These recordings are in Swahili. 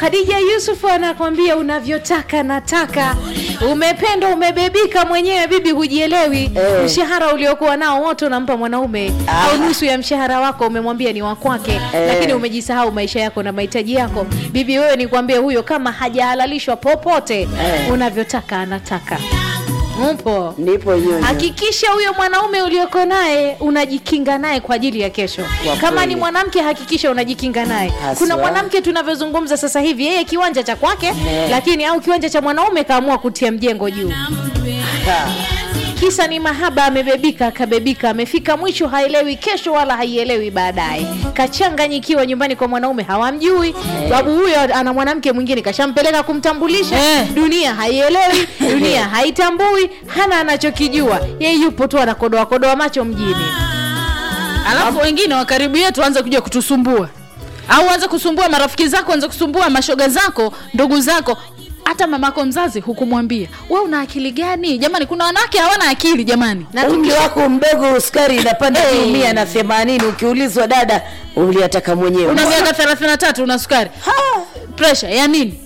Khadija Yusuf anakwambia unavyotaka nataka. Umependwa, umebebika mwenyewe, bibi, hujielewi. Eh. Mshahara uliokuwa nao wote unampa mwanaume Ah. au nusu ya mshahara wako umemwambia ni wa kwake, Eh. lakini umejisahau maisha yako na mahitaji yako. Bibi, wewe nikwambie, huyo kama hajahalalishwa popote, Eh. unavyotaka anataka. Upo nipo nyonyo Hakikisha huyo mwanaume ulioko naye unajikinga naye kwa ajili ya kesho. Kwa Kama kweli. ni mwanamke, hakikisha unajikinga naye. Haswa. Kuna mwanamke tunavyozungumza sasa hivi, yeye kiwanja cha kwake, lakini au kiwanja cha mwanaume kaamua kutia mjengo juu. Ha. Kisa ni mahaba, amebebika, akabebika, amefika mwisho, haelewi kesho wala haielewi baadaye. Kachanganyikiwa nyumbani kwa mwanaume, hawamjui babu huyo ana mwanamke mwingine, kashampeleka kumtambulisha. Eh. Dunia haielewi, dunia haitambui, hana anachokijua yeye, yupo tu anakodoa kodoa macho mjini. alafu wengine wa karibu yetu waanze kuja kutusumbua au anze kusumbua marafiki zako anze kusumbua mashoga zako ndugu zako hata mamako mzazi hukumwambia we una akili gani jamani kuna wanawake hawana akili jamani Na umri tukisha- wako mdogo sukari inapanda Eh. juu mia na themanini ukiulizwa dada uliataka mwenyewe una miaka 33 una sukari presha ya nini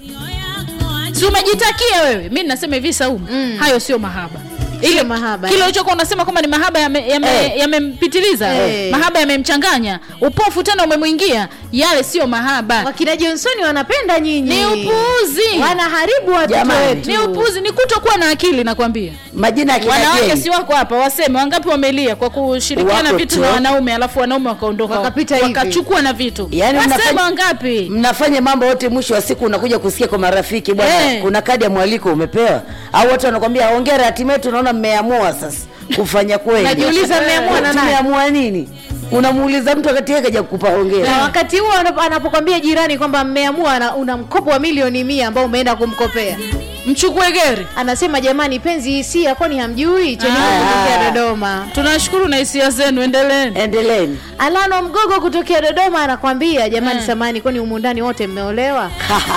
si umejitakia wewe mi nasema hivi saumu hayo sio mahaba Sio mahaba, kile eh. ulichokuwa unasema kwamba ni mahaba yamempitiliza yame, Eh. yamempitiliza, Eh. mahaba yamemchanganya upofu tena umemwingia yale sio mahaba wakina Johnsoni wanapenda nyinyi, ni upuuzi wanaharibu watoto Jamani. wetu. ni upuzi ni kutokuwa na akili nakwambia majina ya kina wanawake Jane. si wako hapa waseme wangapi wamelia kwa kushirikiana Wako vitu tu. na wanaume alafu wanaume wakaondoka Wakapita hivi. wakachukua na vitu Yaani waseme mnafanya- wangapi mnafanya mambo yote mwisho wa siku unakuja kusikia kwa marafiki bwana Eh. kuna kadi ya mwaliko umepewa au watu wanakwambia hongera hatimaye tunaona mmeamua sasa kufanya kweli Najiuliza mmeamua na nani? tumeamua nini unamuuliza mtu wakati yeye kaja kukupa hongera na wakati huo anap- anapokwambia jirani kwamba mmeamua ana- una mkopo wa milioni mia ambao umeenda kumkopea mchukue geri anasema jamani penzi hisia kwani hamjui cheni Ah. kutokea dodoma tunashukuru na hisia zenu endeleeni endeleeni alano mgogo kutokea dodoma anakwambia jamani samani kwani umundani wote mmeolewa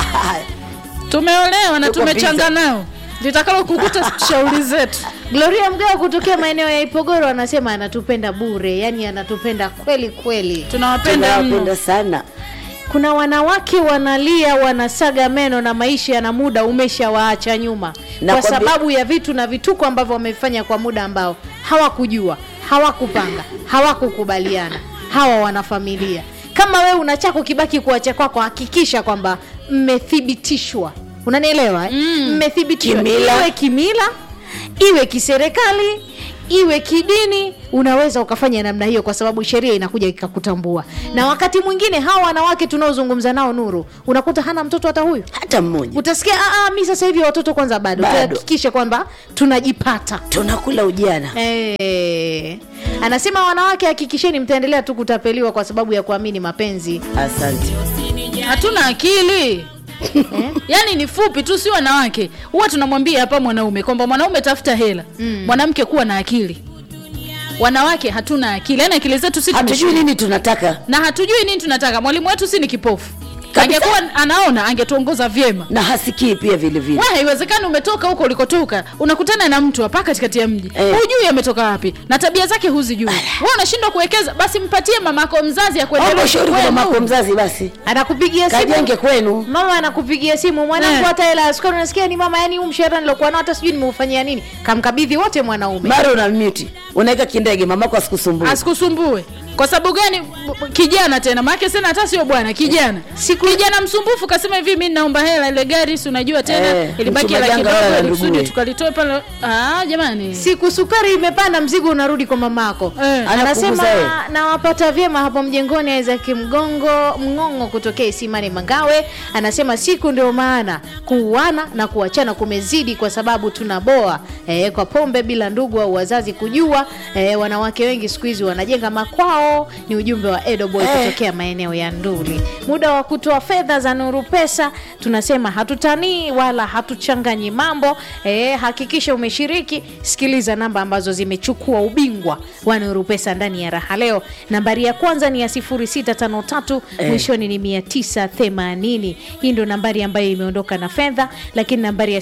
tumeolewa na Tuko tumechanga nao litakalo kukuta shauri zetu gloria mgao kutokea maeneo ya ipogoro anasema anatupenda bure yani anatupenda kweli kweli tunawapenda tunawapenda mno sana kuna wanawake wanalia wanasaga meno na maisha yana muda umeshawaacha nyuma Na kwa kwa bi- sababu ya vitu na vituko ambavyo wamefanya kwa muda ambao hawakujua hawakupanga hawakukubaliana hawa wanafamilia kama wewe una chako kibaki kuacha kwako hakikisha kwamba mmethibitishwa unanielewa eh? mmethibitishwa Kimila. iwe kimila iwe kiserikali iwe kidini unaweza ukafanya namna hiyo kwa sababu sheria inakuja ikakutambua na wakati mwingine hawa wanawake tunaozungumza nao nuru unakuta hana mtoto hata huyu hata mmoja utasikia "Ah, ah, mi sasa hivi watoto kwanza bado Bado. tuhakikishe kwamba tunajipata tunakula ujana Eh, anasema wanawake hakikisheni mtaendelea tu kutapeliwa kwa sababu ya kuamini mapenzi asante hatuna akili yaani ni fupi tu si wanawake huwa tunamwambia hapa mwanaume kwamba mwanaume tafuta hela mwanamke kuwa na akili wanawake hatuna akili yaani akili zetu si hatujui tumeshindwa. nini tunataka na hatujui nini tunataka mwalimu wetu si ni kipofu Kabisa. angekuwa anaona angetuongoza vyema na hasikii pia vile vile we haiwezekani umetoka huko ulikotoka unakutana na mtu hapa katikati ya mji Eh. hujui ametoka wapi na tabia zake huzijui we unashindwa kuwekeza basi mpatie mamako mzazi omba akuendeleze ushauri kwa kwenu. mamako mzazi basi anakupigia simu kajenge kwenu mama anakupigia simu mwanangu Eh. hata hela ya sukari unasikia ni mama yani huu mshahara nilokuwa nao hata sijui nimeufanyia nini kamkabidhi wote mwanaume mara una mute unaweka kindege mamako asikusumbue asikusumbue kwa sababu gani B- b- kijana tena maake sena hata sio bwana kijana Siku- kijana msumbufu kasema hivi mi naomba hela ile gari si unajua tena Eh, ilibaki hela mchumba janga kidogo wala ili kusudi nduguye. tukalitoe pale ah, jamani siku sukari imepanda mzigo unarudi kwa mamako Eh. anasema Anakuguza yeye. nawapata vyema hapo mjengoni Isaac mgongo mngongo kutokea isimani mangawe anasema siku ndio maana kuuana na kuachana kumezidi kwa sababu tunaboa eh, kwa pombe bila ndugu au wazazi kujua eh, wanawake wengi siku hizi wanajenga makwao ni ujumbe wa edoboy Eh. kutokea maeneo ya nduli muda wa kutoa fedha za nuru pesa tunasema hatutanii wala hatuchanganyi mambo eh, hakikisha umeshiriki sikiliza namba ambazo zimechukua ubingwa wa nuru pesa ndani ya raha leo nambari ya kwanza ni ya 0653 mwishoni ni 980 hii ndo nambari ambayo imeondoka na fedha lakini nambari ya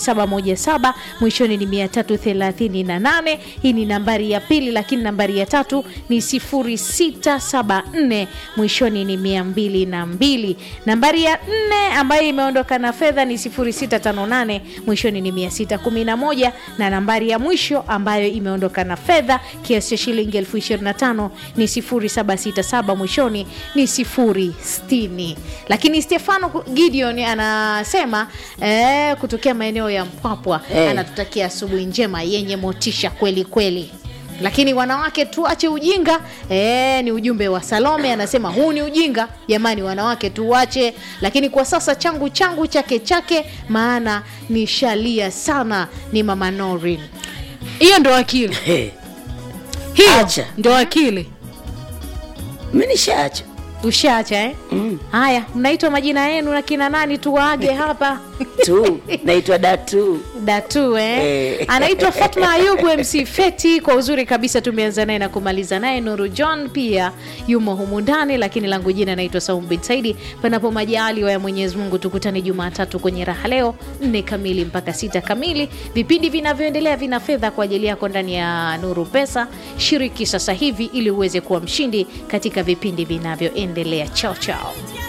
0717 mwishoni ni 338 hii ni nambari ya pili lakini nambari ya tatu ni 0 0674 mwishoni ni 202 nambari ya nne ambayo imeondoka na fedha ni 0658 mwishoni ni 611 na nambari ya mwisho ambayo imeondoka na fedha kiasi cha shilingi elfu 25 ni 0767 mwishoni ni 060 lakini stefano gideon anasema eh, kutokea maeneo ya mpwapwa Eh. anatutakia asubuhi njema yenye motisha kweli kweli lakini wanawake tuache ujinga e, ni ujumbe wa salome anasema huu ni ujinga jamani wanawake tuache lakini kwa sasa changu changu chake chake maana ni shalia sana ni mama norin hiyo ndo akili Hey, hiyo Acha. ndo akili mi nishaacha ushaacha eh? Mm. haya mnaitwa majina yenu na kina nani tuwaage hapa tu naitwa datu datu eh? Eh. anaitwa fatma ayubu mc feti kwa uzuri kabisa tumeanza naye na kumaliza naye nuru john pia yumo humu ndani lakini langu jina naitwa saum bin saidi panapo majaliwa ya mwenyezi mungu tukutane jumatatu kwenye raha leo nne kamili mpaka sita kamili vipindi vinavyoendelea vina fedha kwa ajili yako ndani ya nuru pesa shiriki sasa hivi ili uweze kuwa mshindi katika vipindi vinavyoendelea chao chao